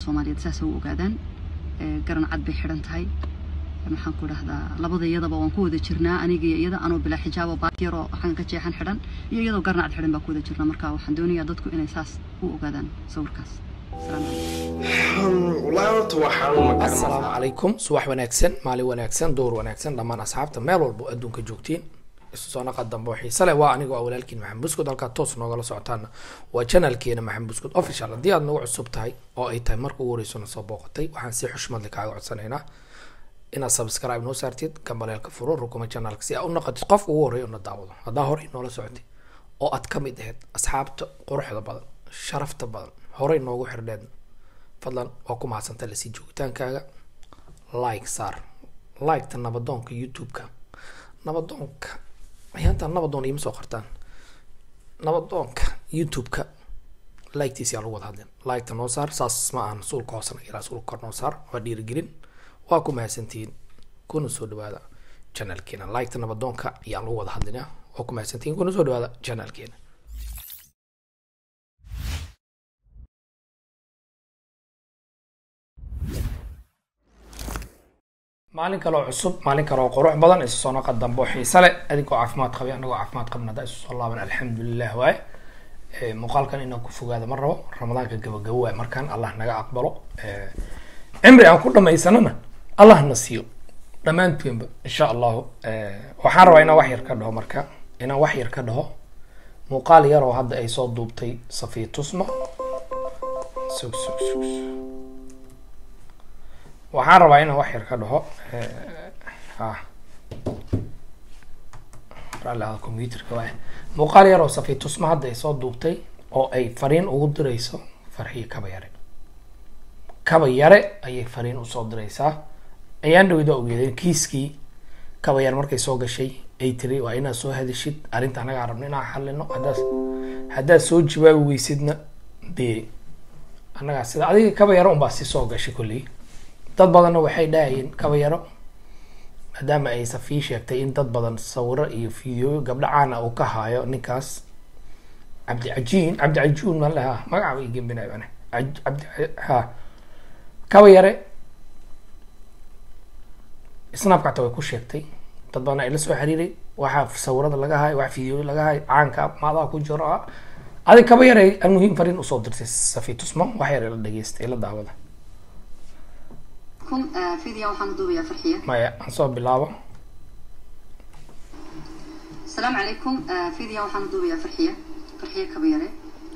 soomaaliyeed saas u ogaadaan garan cad bay xidhan tahay maxaan ku dhahdaa labada iyadaba waan ku wada jirnaa aniga iyo iyada anoo bilaa xijaabo baatiyaroo xagan ka jeexan xidhan iyo iyadoo garan cad xidhan baa ku wada jirnaa marka waxaan doonayaa dadku inay saas u ogaadaan sawirkaas asalaamu calaykum subax wanaagsan maalin wanaagsan door wanaagsan dhammaan asxaabta meel walbo adduunka joogtiin isu soo naqa dambe oo xiise leh waa anigoo ah walaalkiin maxamed buskud halkaa toos noogala socotaana waa channelkeena maxamed buskud official haddii aad nagu cusub tahay oo ay tahay marka ugu horeysona soo booqatay waxaan si xushmad leh kaaga codsanaynaa inaad subscribe noo saartid gambaleelka furo rukuma channelka si aad u naqatid qofka ugu horreeya una daawado haddaa horey noola socotay oo aad ka mid ahayd asxaabta quruxda badan sharafta badan horey noogu xirdheed fadlan waa ku mahadsanta lasii joogitaankaaga like saar liketa nabadoonka youtube-ka nabadoonka ayaantaan nabadoon iima soo qortaan nabadoonka youtube-ka liketiisi yaa lagu wada hadlin liketa noo saar saas ma ahan suulka hoosena ilaa suulka kor noo saar waa dhiirigelin waa ku mahadsantihiin kuna soo dhawaada channelkeena liketa nabadoonka ayaan lagu wada hadlinaa waa ku mahadsantihiin kuna soo dhawaada channelkeena maalin kaloo cusub maalin kaloo qurux badan isu soo naqa dambe oo xiise leh adigoo caafimaad qabay anagoo caafimaad qabna haddaa isu soo laaban alxamdulilah waaye muuqaalkan inaan ku fogaada ma rabo ramadaanka gabagabo waay markaan allah naga aqbalo cimri aan ku dhamaysanana allah na siiyo dhammaantoonba insha allahu waxaan rabaa inaan wax yar ka dhaho marka inaan wax yar ka dhaho muuqaal yar oo hadda ay soo duubtay safiya tusma sug sug sug waxaan rabaa inaan wax yar ka dhaho raalliada computerka waay muuqaal yar oo safiya tusma hadda ay soo duubtay oo ay fariin ugu dirayso farxiyo kaba yare kaba yare ayay fariin usoo diraysaa ayaan dhawida ogeedeen kiiskii kaba yar markay soo gashay ay tiri waa inaad soo hadishid arrinta anagaa rabno inaan xalino haddaad haddaad soo jawaabi weysidna dee annagaa sida adiga kaba yaro unbaa si soo gashay kolley dad badanna waxay dhahayeen kaba yaro maadaama ay safii sheegtay in dad badan sawiro iyo fideoyo gabdho caana uu ka haayo ninkaas cabdicajiin cabdicajuun maan lahaa magacaaba i gembinayo ane cabdi ha kaba yare snapcata way ku sheegtay dad badan ay la soo xiriiray waxaa sawirada laga hayo wax fideoyo laga hayo caanka maadaa ku jiro ah adig kaba yare almuhiim fariin usoo dirtay safi tusmo wax yar la dhageystay la daawada fidia waxaan duubayaa farxiya maya aan soo bilaabo asalaamu calaykum fidia waxaan duubayaa farxiya farxiya kabayare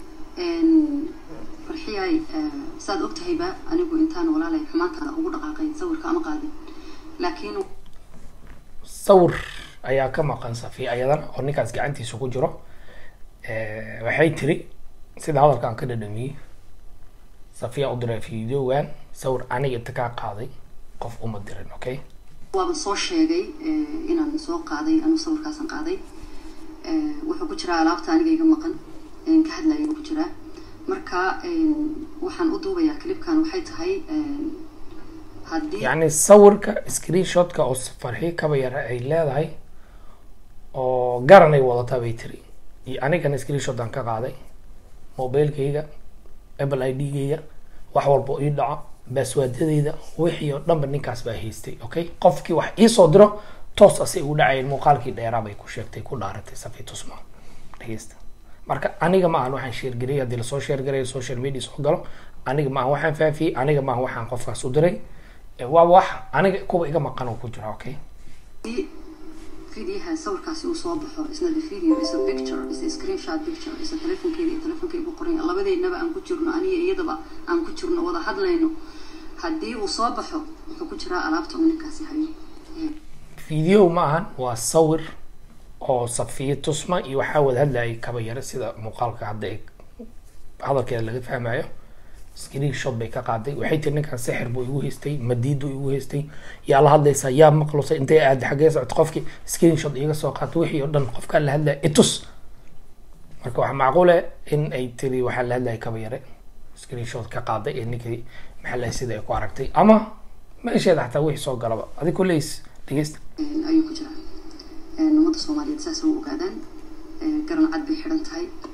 farxiyay saad og tahayba anigu intaan walaalay xumaantaada ugu dhaqaaqay sawirka ama qaadin laakiin sawir ayaa ka maqan safi ayadana oo ninkaas gacantiisa ku jiro waxay tiri sida hadalka aan ka dhadhamiyey safiya u diray videogan sawir aniga inta kaa qaaday qof uma dirin okay waaba soo sheegay inaan soo qaaday anu sawirkaasan qaaday wuxuu ku jiraa alaabta aniga iga maqan ka hadlaya ku jiraa marka waxaan u duubayaa clipkan waxay tahay haddii yacni sawirka screenshotka oo farxi kaba yara ay leedahay oo garanay wadataa bay tiri iyo anigana screenshot aan ka qaaday mobilekayga apple i d-gayga wax walba ii dhaco baaswaadadeyda wixii oo dhanba ninkaas baa haystay okay qofkii wax iisoo diro toos asay ugu dhacayeen muuqaalkii dheeraa bay ku sheegtay ku dhaaratay safi tusma dhegeysta marka aniga ma ahan waxaan sheergariyay haddii lasoo sheergarayo social media soo galo aniga ma ahan waxaan faafiyey aniga ma ahan waxaan qofkaas u diray waa wax aniga kuwa iga maqan oo ku jira okay fidiyaha sawirkaasi uu soo baxo isna the video is a picture is a screenshot picture is a telefonkeeda iyo telefonkeyga ku qoran labadeennaba aan ku jirno aniga iyadaba aan ku jirno wada hadlayno haddii uu soo baxo wuxuu ku jiraa alaabta uu ninkaasi hayo video ma ahan waa sawir oo safiya tusma iyo waxaa wada hadlayay kaba yare sida muuqaalka hadda ay hadalkeeda laga fahmayo screenshot bay ka qaaday waxay tiri ninkan sixir buu igu haystay madiidu igu haystay yaa la hadlaysaa yaa maqlusay intay aada xaggee socota qofkii screenshot iga soo qaatay wixii oo dhan qofkaan la hadlaya itus marka waxaa macquule in ay tiri waxaa la hadlaya kaba yare screenshot ka qaaday ee ninkii maxaa lahay sida ay ku aragtay ama meesheeda xataa wixii soo galaba adig kuleys dhegeysta ayuu ku jiraa ummadda soomaaliyeed saas u ogaadaan garan cad bay xidhan tahay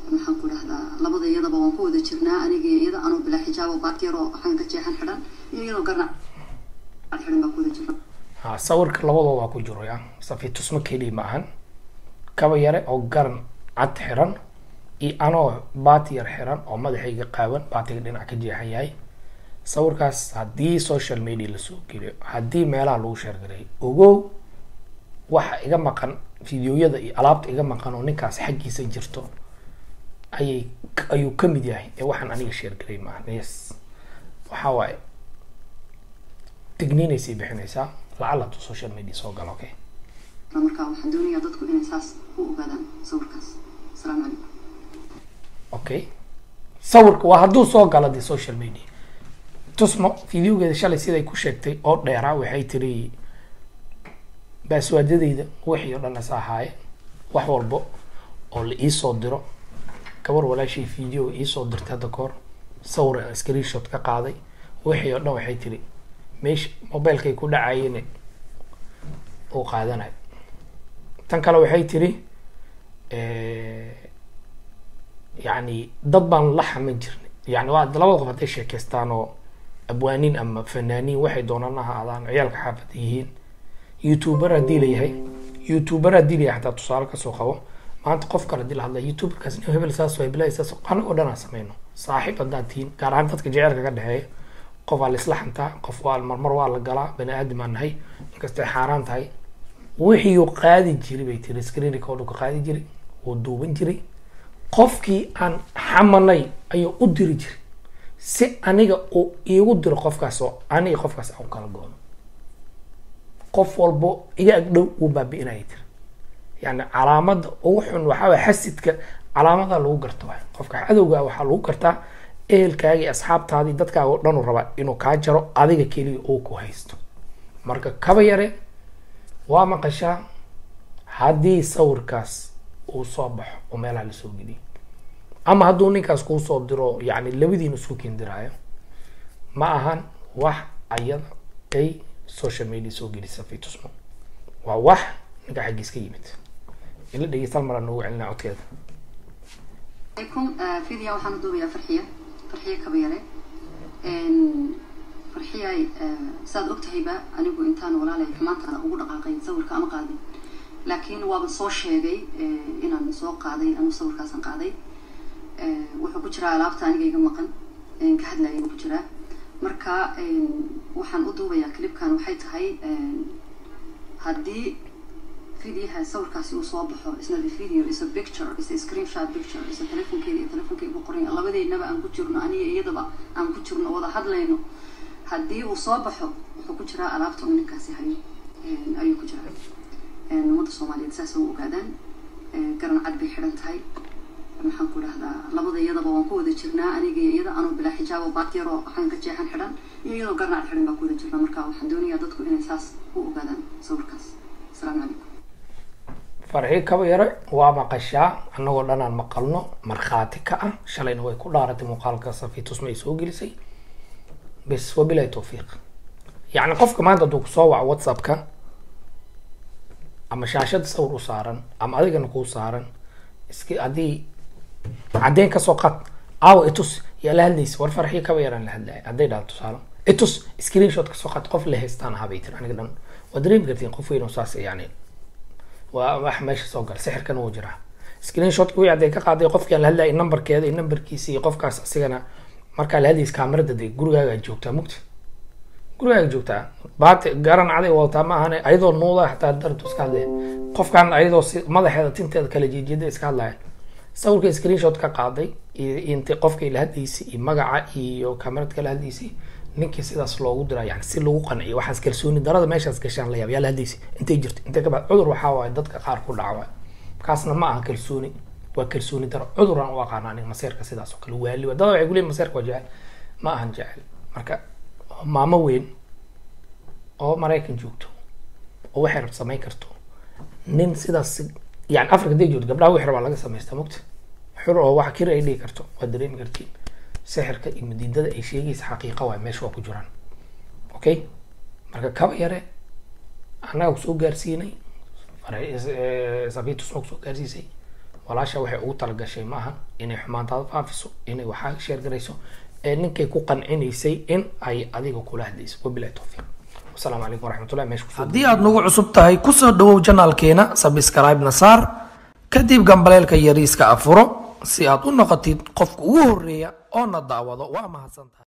maxaan ku dhahdaa labada iyadaba waan ku wada jirnaa aniga iyo iyada anoo bilaa xijaabo baatiyaroo waxaan ka jeexan xidhan iyo iyadoo garnac cad xidhan baa ku wada jirna ha sawirka labadooda ku jiro ya safi tusmo keliya ma ahan kaba yare oo garan cad xiran iyo anoo baati yar xiran oo madaxayga qaawan baatiga dhinac ka jeexan yahay sawirkaas haddii social media lasoo geliyo haddii meelaha lagu sheergareeyo ogow waxa iga maqan fideoyada iyo alaabta iga maqan oo ninkaas xaggiisa jirto ayay ayuu ka mid yahay ee waxaan aniga sheergaray maahan yes waxa waaye digniinaysay bixinaysaa lacala tu social media soo galo okay marka waxaan doonayaa dadku inay saas u ogaadaan sawirkaas asalaamu calaykum okay sawirka waa hadduu soo galo dee social media tusmo fideogeeda shalay siday ku sheegtay oo dheeraa waxay tiri baaswaadadeyda wixii oo dhan is ahaaye wax walbo oo la iisoo diro gabar walaashay video iisoo dirtay hadda kahor sawir aan screenshot ka qaaday wixii oo dhan waxay tiri meesha mobilekay ku dhacayeen uu qaadanayo tan kale waxay tiri yacni dad baan la xaman jirnay yani waa labada qof hadday sheekeystaan oo abwaaniin ama fanaaniin waxay doonaan ha ahaadaan ciyaalka xaafada yihiin youtuber haddii la yahay youtuber haddii la yahay hataa tusaale kasoo qabo maanta qof kale hadii la hadlaya youtuberkaas nin hebel saas waa hebel saas anagoo dhan aan sameyno saaxiib haddaad tihiin gaar ahaan dadka jecelka ka dhexeeya qof waa la isla xantaa qof waa marmar waa la galaa bani aadam aan nahay inkastay xaaraan tahay wixii uu qaadi jiray bay tiri screen record ka qaadi jiray wuu duuban jiray qofkii aan xamanay ayuu u diri jiray si aniga uu iigu diro qofkaas oo aniga qofkaas aan kala goono qof walbo iga agdhow wuu baabi'inaya tiri yani calaamada ugu xun waxaa waay xasidka calaamada lagu garto waay qofka cadowga waxaa lagu gartaa ehelkaagii asxaabtaadii dadkaaga o dhan u rabaa inuu kaa jaro adiga keliya uu ku haysto marka kaba yare waa maqashaa haddii sawirkaas uu soo baxo oo meelaha lasoo geliyo ama hadduu ninkaas kuu soo diro yani labadiina isku kindiraayo ma ahan wax ayada ay social media soo gelisa fitusmo waa wax ninka xaggiis ka yimid ila dhegeystal mar aan noogu celinaa codkeeda alaykum fidia waxaan u duubayaa farxiya farxiya kabayare farxiyay saad ogtahayba anigu intaan walaalay xumaantaana ugu dhaqaaqay sawirka ama qaadin laakiin waaba soo sheegay inaan soo qaaday anu sawirkaasan qaaday wuxuu ku jiraa alaabta aniga iga maqan ka hadlaya ku jiraa marka waxaan u duubayaa clipkan waxay tahay haddii videoha sawirkaasi uu soo baxo isna the video is a picture is a screenshot picture is a telefonkeeda iyo telefonkeyga ku qoran labadeednaba aan ku jirno aniga iyadaba aan ku jirno wada hadlayno haddii uu soo baxo wuxuu ku jiraa alaabta uu ninkaasi hayo ayuu ku jiraa ummadda soomaaliyeed saas u ogaadaan garan cad bay xidhan tahay maxaan ku dhahdaa labada iyadaba waan ku wada jirnaa aniga iyo iyada anoo bilaa xijaabo baatiyaroo waxaan ka jeexan xidhan iyo iyadoo garan cad xidhan baa ku wada jirnaa marka waxaan doonayaa dadku inay saas u ogaadaan sawirkaas asalaamu calaykum farxii kaba yare waa maqashaa annagoo dhan aan maqalno markhaati ka ah shalayna way ku dhaaratay muuqaalka safiitusma ay soo gelisay bes wabilahi tawfiiq yacni qofka maanta hadduu kusoo waco whatsappka ama shaashada sawir u saaran ama adigana kuu saaran iski haddii caddeyn kasoo qad aawa itus yaa la hadlaysa war farxii kaba yaraan la hadlaya hadday dhaha tusaale itus screenshot kasoo qad qof la haystaan ahaa bay tiri aniga dhan waa dareemi kartiin qof weyn oo saas yani waa wax meesha soo gala sixirkan wuu jiraa screenshotka wii hadday ka qaaday qofkii aan la hadlayay numberkeeda iyo numberkiisa iyo qofkaas asigana markaa la hadlaysa kaamarada de gurigaaga joogtaa mugta gurigaaga joogtaa baati garan caday wadataa ma ahane ayadoo nuuda xataa dartu iska hadlaya qofkan ayadoo si madaxeeda tinteeda kala jeejeeda iska hadlaya sawirka screenshot ka qaaday iyo inta qofkay la hadlaysay iyo magaca iyo kaamarad kala hadlaysay ninkii sidaas loogu diraa yani si lagu qanciyo waxaas kalsooni darada meeshaas gashaan la yaab yaa la hadlaysay intay jirto intay kabacd cudur waxaa waaye dadka qaar ku dhaca waay kaasna ma aha kalsooni waa kalsooni daro cuduraan u aqaana aniga maseerka sidaas oo kale waali waa dada waxay kuleeyihin maseerka waa jecel ma ahan jecel marka maamo weyn oo maraykan joogto oo waxay rab samayn karto nin sidaas yani africa day joogto gabdhaha wixii rabaa laga samaysta mugta xur oo wax kir ay dhigi karto waa dareemi kartiin sixirka iyo madiidada ay sheegaysa xaqiiqa waay meesha waa ku jiraan okay marka kaba yare annaga kusoo gaarsiinay safiitusma kusoo gaarsiisay walaasha waxay ugu talagashay ma ahan inay xumaantaada faafiso inay waxaa sheergarayso ee ninkay ku qancinaysay in ay adiga kula hadlayso wabilahi towfiiq wasalaamu calaykum waraxmatullahi meesha kusoo haddii aad nagu cusub tahay kusoo dhawow janaalkeena sabscribe na saar kadib gambaleelka yariiska afuro si aad u noqotid qofka ugu horeeya oo na daawado waa mahadsantahay